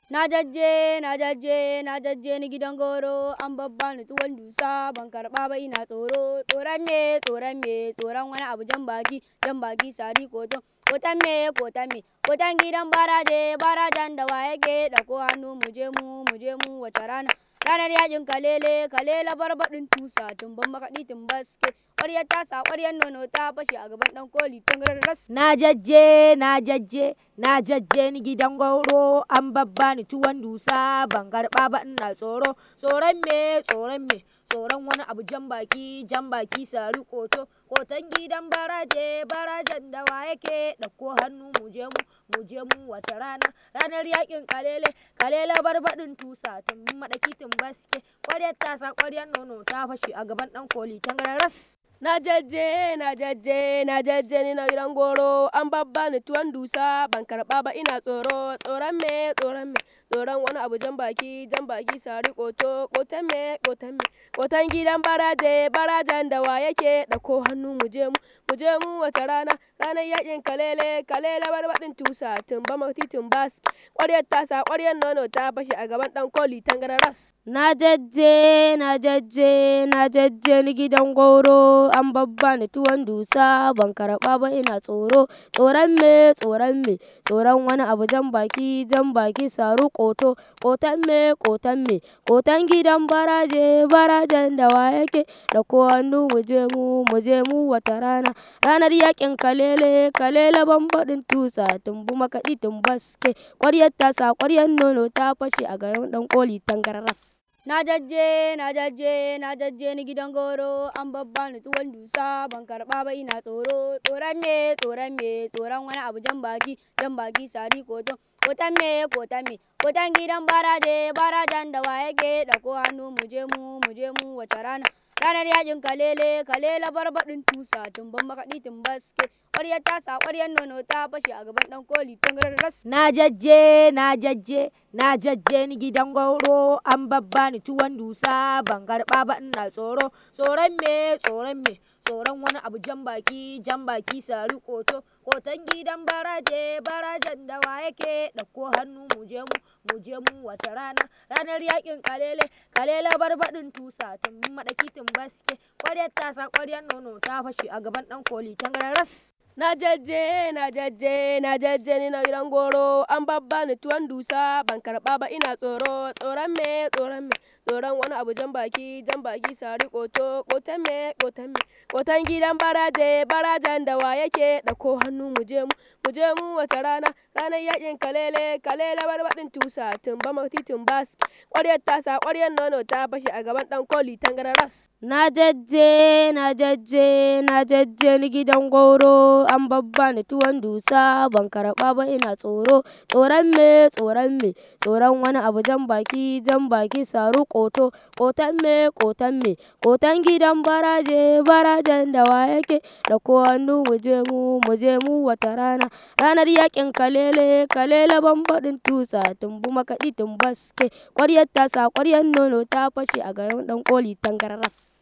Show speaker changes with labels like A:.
A: Na jajje na jajje na jajje ni gidan goro an babbani tuwon dusa ban karɓa ba ina tsoro tsoron me tsoron me tsoron wani abu jan baki jan baki sari koto koton me koton me koton gidan baraje barajan da wa yake ɗauko hannu muje mu muje mu wace rana ranar yaƙin kalele kalele barbaɗin tusa tumbin makaɗi tumbaske ƙwaryar tasa ƙwaryar nono ta fashe a gaban ɗan koli tangararras
B: Na jajje na jajje na jajje ni gidan goro an babbani tuwon dusa ban karɓa ba ina tsoro tsoron me tsoron me tsoron wani abu jan baki jan baki sari koto koton gidan baraje barajan da wa yake ɗauko hannu muje mu muje mu wace rana ranar yaƙin kalele kalele barbaɗin tusa tumbin maɗaki tumbaske ƙwaryar tasa ƙwaryar nono ta fashe a gaban ɗan koli tangararras
C: Na jajje na jajje na jajje ni na gidan goro an babbani tuwon dusa ban karɓa ba ina tsoro tsoron me tsoron me tsoron wani abu jan baki jan baki sari koto koton me koton me koton gidan baraje barajan da wa yake ɗauko hannu muje mu muje mu wace rana ranar yaƙin kalele kalele barbaɗin tusa tumba mati tumbas ƙwaryar tasa ƙwaryar nono ta fashe a gaban ɗan koli tangararras
B: Na jajje na jajje na jajje ni gidan goro an babbani tuwon dusa ban karɓa ba ina tsoro tsoron me tsoron me tsoron wani abu jan baki jan baki sari koto koton me koton me koton gidan baraje barajan da wa yake ɗauko hannu muje mu muje mu wata rana ranar yaƙin kalele kalele barbaɗin tusa tumbi makaɗi tumbaske ƙwaryar tasa ƙwaryar nono ta fashe a gaban ɗan koli tangararras
A: Na jajje na jajje na jajje ni gidan goro an babbani tuwon dusa ban karɓa ba ina tsoro tsoron me tsoron me tsoron wani abu jan baki jan baki sari koto koton me koton me koton gidan baraje barajan da wa yake ɗauko hannu muje mu muje mu wace rana ranar yaƙin kalele kalele barbaɗin tusa tumbin makaɗi tumbaske ƙwaryar tasa ƙwaryar nono ta fashe a gaban ɗan koli tangararras
B: Na jajje na jajje na jajje ni gidan goro an babbani tuwon dusa ban karɓa ba ina tsoro tsoron me tsoron me tsoron wani abu jan baki jan baki sari koto koton gidan baraje barajan da wa yake ɗauko hannu muje mu muje mu wace rana ranar yaƙin kalele kalele barbaɗin tusa tumbin maɗaki tumbaske ƙwaryar tasa ƙwaryar nono ta fashe a gaban ɗan koli tangararras
C: Na jajje na jajje na jajje ni na gidan goro an babbani tuwon dusa ban karɓa ba ina tsoro tsoron me tsoron me tsoron wani abu jan baki jan baki sari koto koton me koton me koton gidan baraje barajan da wa yake ɗauko hannu muje mu muje mu wace rana ranar yaƙin kalele kalele barbaɗin tusa tumba mati tumbas ƙwaryar tasa ƙwaryar nono ta fashe a gaban ɗan koli tangararras
B: Na jajje na jajje na jajje ni gidan goro an babbani tuwon dusa ban karɓa ba ina tsoro tsoron me tsoron me tsoron wani abu jan baki jan baki sari koto koton me koton me koton gidan baraje barajan da wa yake ɗauko hannu muje mu muje mu wata rana ranar yaƙin kalele kalele barbaɗin tusa tumbi makaɗi tumbaske ƙwaryar tasa ƙwaryar nono ta fashe a gaban ɗan koli tangararras